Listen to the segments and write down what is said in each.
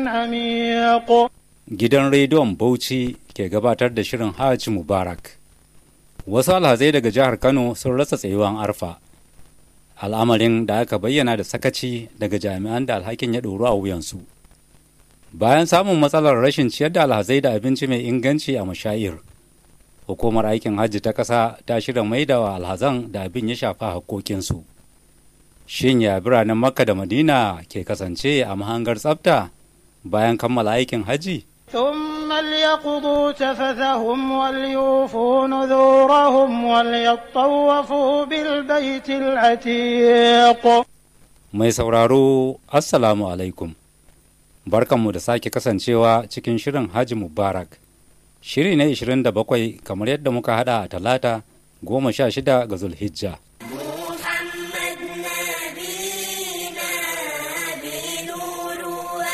عميق Gidan rediyon Bauchi ke gabatar da shirin Hajji Mubarak. Wasu alhazai daga jihar Kano sun rasa tsayuwan arfa. Al'amarin da aka bayyana da sakaci daga jami'an da alhakin ya ɗoru a wuyansu. Bayan samun matsalar rashin ciyar da alhazai da abinci mai inganci a mashayir, hukumar aikin hajji ta ƙasa ta shirya maidawa alhazan da abin ya shafa haƙƙoƙinsu. Shin ya biranen Makka da Madina ke kasance a mahangar tsafta bayan kammala aikin hajji? ثم ليقضوا تفثهم وليوفوا نذورهم وليطوفوا بالبيت العتيق Mai sauraro, Assalamu alaikum. Barkanmu da sake kasancewa cikin shirin Haji Mubarak. Shiri na 27 kamar yadda muka hada a talata goma sha shida ga Zulhijja. محمد نبينا بنور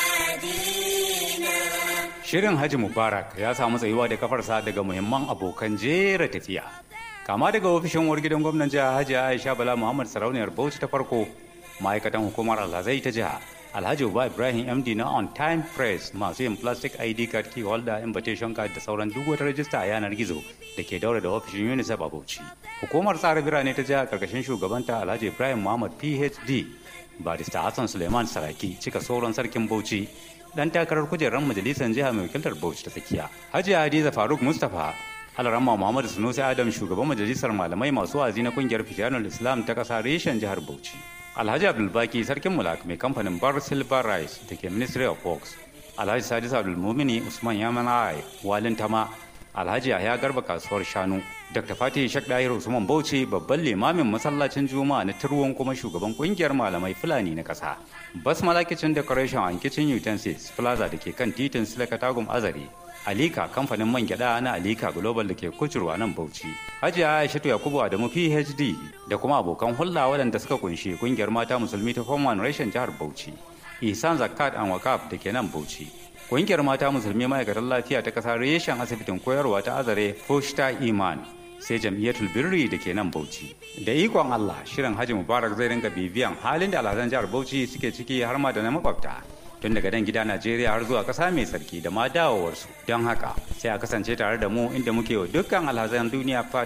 وادينا Shirin Haji Mubarak ya samu tsayuwa da kafarsa daga muhimman abokan jera tafiya. Kama daga ofishin uwar gidan gwamnan jiha Hajji Aisha Bala Muhammad Sarauniyar Bauchi ta farko, ma'aikatan hukumar Alhazai ta jiha, Alhaji Uba Ibrahim MD na On Time Press masu yin plastic ID card key holder invitation card da sauran duk wata rajista a yanar gizo da ke daura da ofishin UNICEF a Bauchi. Hukumar tsara birane ta jiha karkashin shugabanta Alhaji Ibrahim Muhammad PhD, Barista Hassan Suleiman Saraki cika sauran sarkin Bauchi dan takarar kujerar majalisar jiha mai wakiltar Bauchi ta tsakiya. Hajiya Hadiza Faruk Mustapha Alarama Muhammadu Sunusi Adam shugaban majalisar malamai masu wazi na kungiyar Fitanul Islam ta kasa reshen jihar Bauchi. Alhaji Abdulbaki sarkin mulak mai kamfanin Bar Silver Rice da ke Ministry of Works. Alhaji Sadis Abdulmumini Usman Yamanai Walin Tama Alhaji Yahya Garba kasuwar Shanu. Dr. Fatih Shek Dahir Usman Bauchi babban limamin masallacin Juma'a na Turwon kuma shugaban kungiyar malamai Fulani na kasa. Basmala Kitchen Decoration and Kitchen Utensils Plaza da ke kan titin Silaka Tagum Azare. Alika kamfanin man gyada na Alika Global da ke kucurwa nan Bauchi. Hajiya Aishatu Yakubu Adamu PhD da kuma abokan hulɗa waɗanda suka kunshi kungiyar mata musulmi ta Form One Reshen jihar Bauchi. Ihsan Zakat and Wakaf da ke nan Bauchi. Kungiyar mata musulmi ma'aikatan lafiya ta ƙasa reshen asibitin koyarwa ta Azare Foshta Iman sai jam'iyyatul birri da ke nan Bauchi. Da ikon Allah shirin Haji Mubarak zai ringa bibiyan halin da alhazan jihar Bauchi suke ciki har ma da na makwabta. Tun daga dan gida Najeriya har zuwa ƙasa mai sarki da ma dawowarsu. Don haka sai a kasance tare da mu inda muke wa dukkan alhazan duniya fata